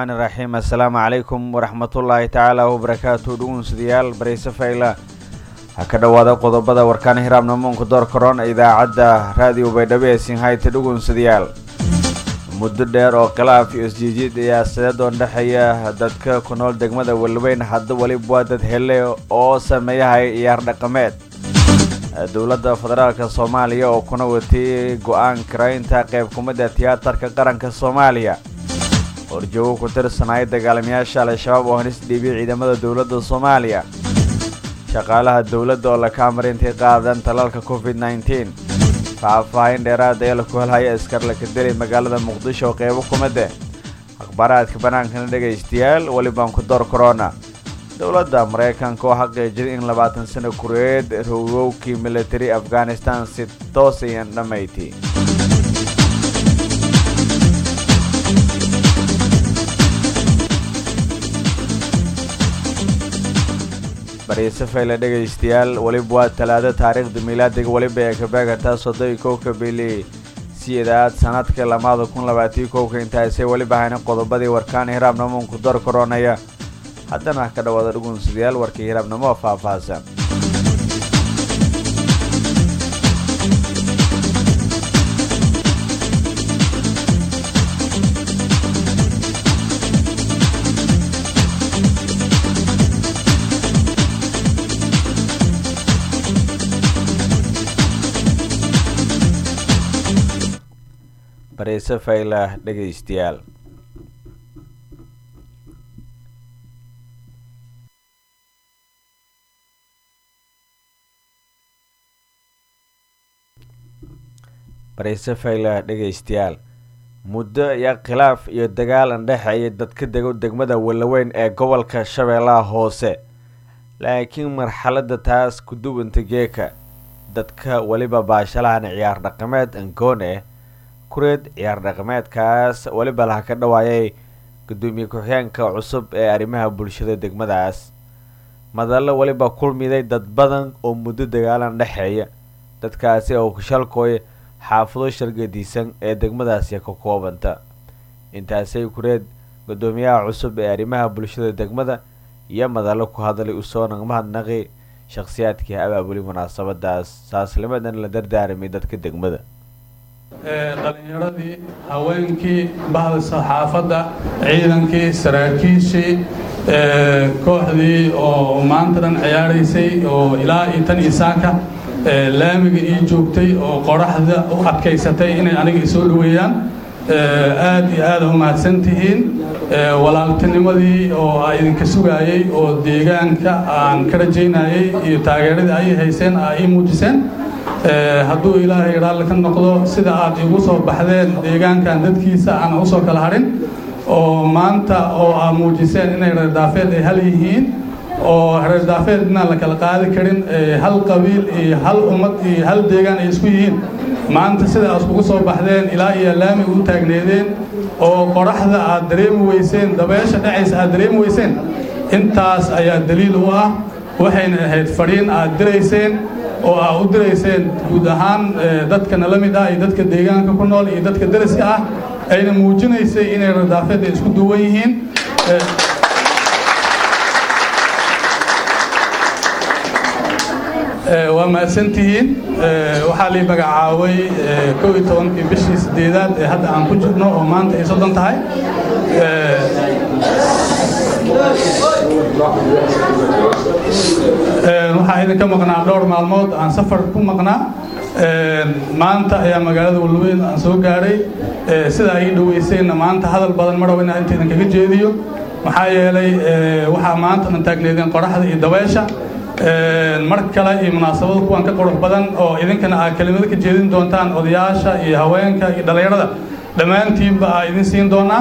raxmaani raxiim assalaamu calaykum waraxmatullaahi tacaala wabarakaatu dhugunsudayaal barayse fayla ha ka dhowaada qodobada warkaan hiraabnamuunka door korona idaacadda raadiyo baydhabo ee sinhayta dhugunsadayaal muddo dheer oo khilaaf iyo isjiijiid siyaasadeed oo dhexeeya dadka ku nool degmada weliweyn hadda weliba waa dad hele oo sameeyahay ciyaar dhaqameed dowladda federaalka soomaaliya oo kuna watay go-aan karaynta qayb kumida tiyaatarka qaranka soomaaliya horjoogo ku tirsanaya dagaalamayaasha al-shabaab oo hanis dhiibiyay ciidamada dowladda soomaaliya shaqaalaha dowladda oo laka amar intay qaadaan talaalka covid nneteen faahfaahin dheeraada ee laku helhaya askar laka delay magaalada muqdisho oo qeybo kumide akhbaaraadka bannaankana dhegaystayaal welibaan ku door corona dowladda maraykanka oo xaqiijiyay in labaatan sano kureed rogowkii military afghanistan si toos ayan dhammayti bariise fayle dhegaystayaal weliba waa talaado taariikhda miilaadiga weliba ee kabeegataa soddoi kowka bili sideedaad sanadka lamaada kun labaatiyo kowka intaasay weliba hayna qodobadii warkaan hiraabnamuunku door koronaya haddana ka dhawaada dhugunsadayaal warkii hiraabnimo oo faahfaahsan bariise faylah dhegaystayaal bariise faylah dhegaystayaal muddo iyo khilaaf iyo dagaal andhexeeya dadka dego degmada walaweyn ee gobolka shabeellaha hoose laakiin marxaladda taas ku duwanta geeka dadka weliba baashalahan ciyaar dhaqameed angoone kureed ciyaar dhaqameedkaas weliba laha ka dhawaayay gudoomiye ku-xigeenka cusub ee arrimaha bulshada degmadaas madallo weliba kulmiday dad badan oo muddo dagaalan dhexeeya dadkaasi oo kushalkooy xaafado shargadiisan ee degmadaasi ka koobanta intaasay kureed gudoomiyaha cusub ee arrimaha bulshada degmada iyo madallo ku hadlay usoo nagmahadnaqi shakhsiyaadkii abaabuli munaasabadaas saaslimadan la dardaaramay dadka degmada dhalinyaradii haweenkii bahda saxaafadda ciidankii saraakiishii kooxdii oo maanta dhan ciyaaraysay oo ilaa iyo tan isaaka laamiga ii joogtay oo qoraxda u adkaysatay inay aniga isoo dhaweeyaan aad iyo aada u mahadsan tihiin walaaltinimadii oo a idinka sugaayey oo deegaanka aan ka rajaynayey iyo taageeradii ay hayseen aa ii muujiseen hadduu ilaahay raalli ka noqdo sida aad igu soo baxdeen deegaankan dadkiisa aan usoo kala hadhin oo maanta oo aa muujiseen inay reerdaafeed ay hal yihiin oo reerdaafeed inaan la kala qaadi karin hal qabiil iyo hal ummad iyo hal deegaan ay isku yihiin maanta sida aad iskugu soo baxdeen ilaa iyo laamiga u taagneedeen oo qoraxda aad dareemi weyseen dabeesha dhacaysa aad dareemi weyseen intaas ayaa daliil u ah waxayna ahayd fadhiin aad dirayseen oo aa u dirayseen guud ahaan dadka nala mid ah iyo dadka deegaanka ku nool iyo dadka dariska ah ayna muujinaysay inay radaafeedda isku duwan yihiin waa mahadsantihiin waxaa lii magacaabay kow iyo tobankii bishii sideedaad ee hadda aan ku jirno oo maanta ay soddon tahay waxaa idinka maqnaa dhowr maalmood aan safar ku maqnaa maanta ayaa magaalada walweyn aan soo gaadhay sidaa ii dhaweyseenna maanta hadal badan ma rabo inaan inta idinkaga jeediyo maxaa yeelay waxaa maanta dhan taagneedeen qoraxda iyo dabeesha mar kale iyo munaasabada kuwan ka qurux badan oo idinkana aa kelimado ka jeedin doontaan odayaasha iyo haweenka iyo dhallinyarada dhammaantiinba aa idin siin doonaa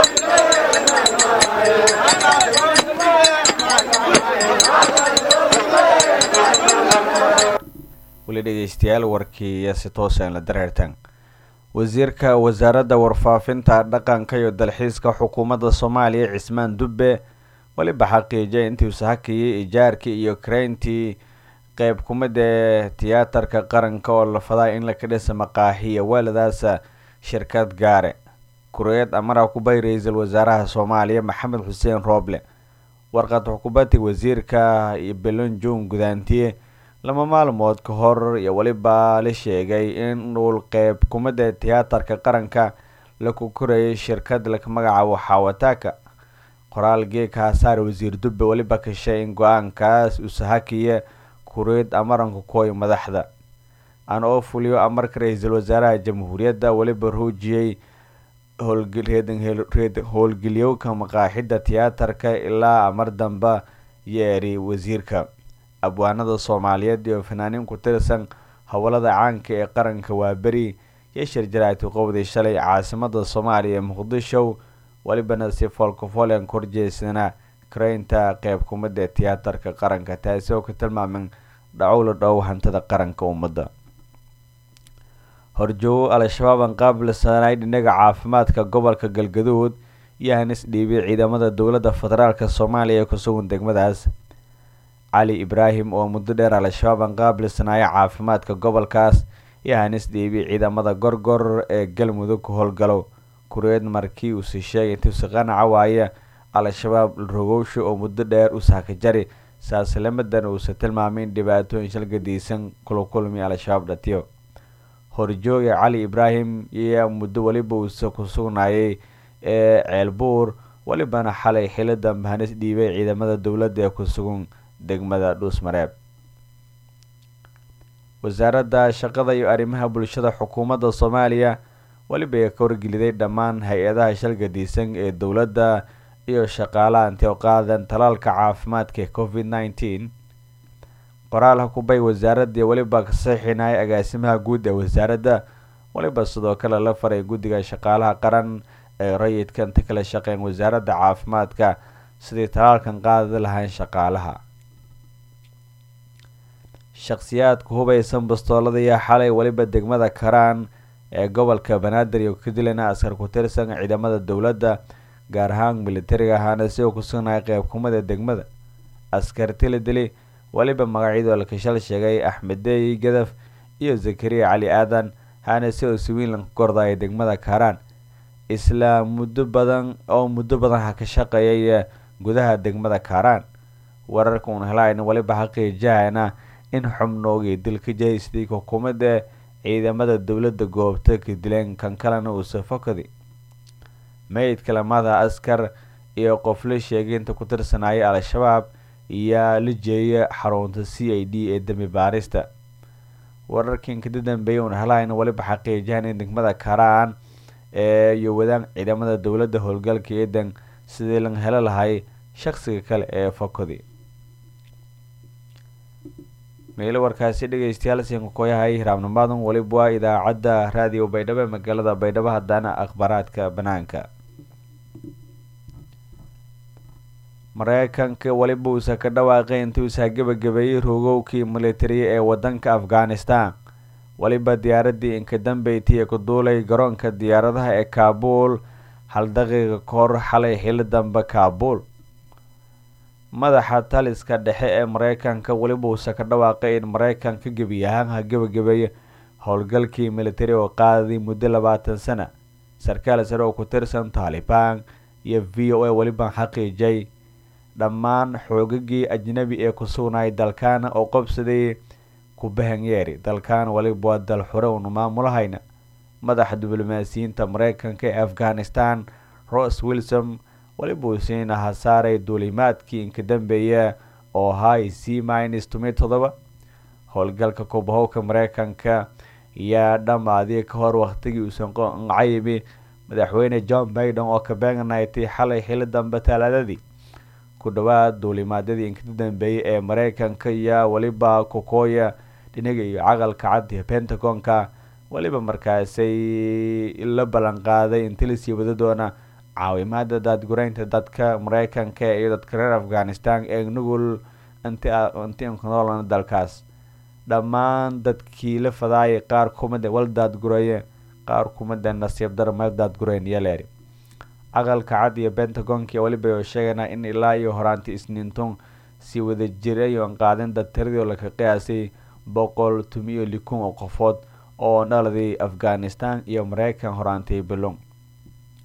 weli dhegeystayaal warkii iyo si toosa la dareertaan wasiirka wasaaradda warfaafinta dhaqanka iyo dalxiiska xukuumadda soomaaliya cismaan dubbe weliba xaqiijiyay intii uu sahakiyey ijaarkii iyo karayntii qeyb kumid ee tiyaatarka qaranka oo la fadaa in laka dhisa maqaahiya waaladaasa shirkad gaare kureed amara kubay ra-iisul wasaaraha soomaaliya maxamed xuseen rooble warqad xukuumadda wasiirka belonjon gudaantiye lama maalmood ka hor iyo weliba la sheegay in dhul qeyb kumada tiyaatarka qaranka laku korayay shirkad laka magacaabo xawataaka qoraal geeka hasaare wasiir dubbe weliba kashay in go-aankaas usahakiya kureed amaranka kooy madaxda aan oo fuliyo amarka ra-iisul wasaaraha jamhuuriyadda weliba ruujiyey howlgeliyowka maqaaxida tiyaatarka ilaa amar damba yeeri wasiirka abwaanada soomaaliyeed iyo fanaaniin ku tirsan howlada caanka ee qaranka waa beri yeshir jaraati qowdii shalay caasimada soomaaliya ee muqdisho welibana si foolkafoolian korjeysana karaynta qeyb kumada ee tiyaatarka qaranka taasi oo ka tilmaamin dhacowla dhow hantida qaranka ummadda horjoogo al-shabaab aan qaabilsanay dhinaga caafimaadka gobolka galgaduud iyo hanis dhiibay ciidamada dowladda federaalk soomaaliya ee kusugan degmadaas cali ibraahim oo muddo dheer al-shabaab aan qaabilsanaya caafimaadka gobolkaas iyo hanis dhiibay ciidamada gorgor ee galmudug ka howlgalo kureed markii uuse sheegay intuusi qanaca waaye al-shabaab rogowsha oo muddo dheer u saakajari saaslamadan uusa tilmaamay in dhibaatooyin shalgadiisan kula kulmi al-shabaab dhatiyo horjooga cali ibraahim iyo muddo weliba uuse ku sugnaayay ee ceelbuur welibana xalay xili dambe hanis dhiibay ciidamada dowladda ee ku sugan degmada dhuusmareeb wasaaradda shaqada iyo arrimaha bulshada xukuumadda soomaaliya weliba ay ka wargeliday dhammaan hay-adaha shalgadiisan ee dowladda iyo shaqaalaha intay u qaadan talaalka caafimaadka ee covid nineteen qoraal hakubay wasaaradii weliba ka saxiinaya agaasimaha guud ee wasaaradda weliba sidoo kale la faray guddiga shaqaalaha qaran ee rayidka inta kala shaqeyn wasaaradda caafimaadka sidii talaalkan qaadi lahayn shaqaalaha shakhsiyaadka hubaysan bastoolada iyo xalay weliba degmada karaan ee gobolka banaadir iyo ka dilana askar ku tirsan ciidamada dowladda gaar ahaan militariga ahaana si uu ku sugnaya qeybkumada degmada askarti la dili weliba magacyadoo lakashal sheegay axmed deey gadaf iyo zakariya cali aadan haana si oo swiinlan ku kordaya degmada karaan isla muddo badan oo muddo badan ha ka shaqeeyay gudaha degmada karaan wararka uun helaayna weliba xaqiijahayna in xubnoogii dilka jahaysidii xukuumadda ciidamada dowladda goobta ka dileen kan kalena uusa fokadi meydka lamada askar iyo qof la sheegay inta ku tirsanaya al-shabaab iyaa la jeeya xarunta c i d ee dembi baarista wararkan kada dambeeyay uun helaayna weliba xaqiijahan in degmada karaan ee iyo wadaan ciidamada dowladda howlgalka eedan sidii lan helo lahay shaqsiga kale ee fokodi meelo warkaasi dhegeystayaal siinka koyahay hiraabnimaadan weliba waa idaacadda raadiyo baydhabo ee magaalada baydhabo haddana akhbaaraadka banaanka mareykanka weliba uusa ka dhawaaqay intuusa gebagabeeyey roogowkii militariya ee wadanka afghanistan weliba diyaaradii inka dambeyti ee ku duulay garoonka diyaaradaha ee kaabul hal daqiiqa kahor xalay xili dambe kaabul madaxa taliska dhexe ee mareykanka weliba uusa ka dhawaaqay in mareykanka gebi ahaan ha gebagabeeya howlgalkii militari oo qaaday muddo labaatan sana sarkaal sare oo ku tirsan taalibaan iyo v o a weliba xaqiijay dhammaan xoogagii ajnabi ee ku sugnay dalkaana oo qobsaday kubahanyeeri dalkan weliba waa dal xure uunu maamulahayna madaxa diblomaasiyiinta mareykanka ee afghanistan ros wilson weliba uu siina hasaaray duulimaadkii inka dambeeya oo ahaa c minus tomi todoba howlgalka kubahowka mareykanka ayaa dhammaadii ka hor waqtigii uusan cayimi madaxweyne john baiden oo ka beegnaytay xalay xili dambe talaadadii ku dhawaad duulimaadyadii inka dambeeyay ee mareykanka iyo weliba kokooya dhinaga iyo caqalka cad iyo pentagonka weliba markaasay la ballan qaaday inti lasii wada doona caawimaada daadgureynta dadka mareykanka iyo dadka reer afghanistan ee nugul inti inkunoolana dalkaas dhammaan dadkii la fadaayay qaar kumida wal daadgureeye qaar kumida nasiib dar meel daadgureyn yaleeri aqalka cad iyo pentagonki weliba oo sheegaynaa in ilaa iyo horaanti isniintun sii wada jiray oon qaadin dad tiradii oo laka qiyaasay boqol tumiyo likun oo qofood oo dhaladii afghanistan iyo mareykan horaantay bilon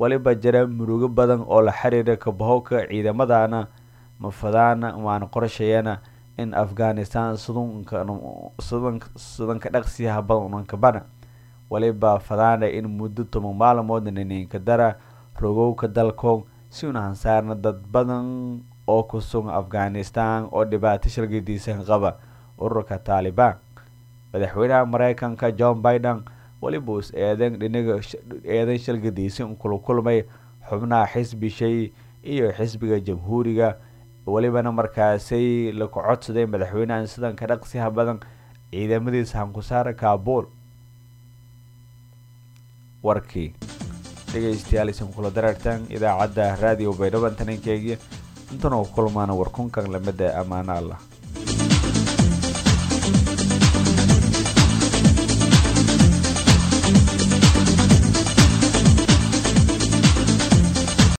waliba jira murugo badan oo la xiriira kabahowka ciidamadana mafadaana waana qorshayana in afghanistan sudanka dhaqsiyaha badankabana waliba fadaana in muddo toban maalmoodna nininka dara rogowka dalkoog si una hansaarna dad badan oo ku sugan afghanistan oo dhibaato shalgadiisan qaba ururka taalibaan madaxweynaha mareykanka john biden waliba us eedan dhinaga eedan shalgadiisan kula kulmay xubnaha xisbi shay iyo xisbiga jamhuuriga welibana markaasay laku codsaday madaxweynahan sidanka dhaqsiha badan ciidamadiisa hankusaara kaabul warkii dhegeystayaal isan kula dareertaan idaacadda raadiyo baydhabo tanankeegii intana u kulmaana warkunkan lamida ammaano allah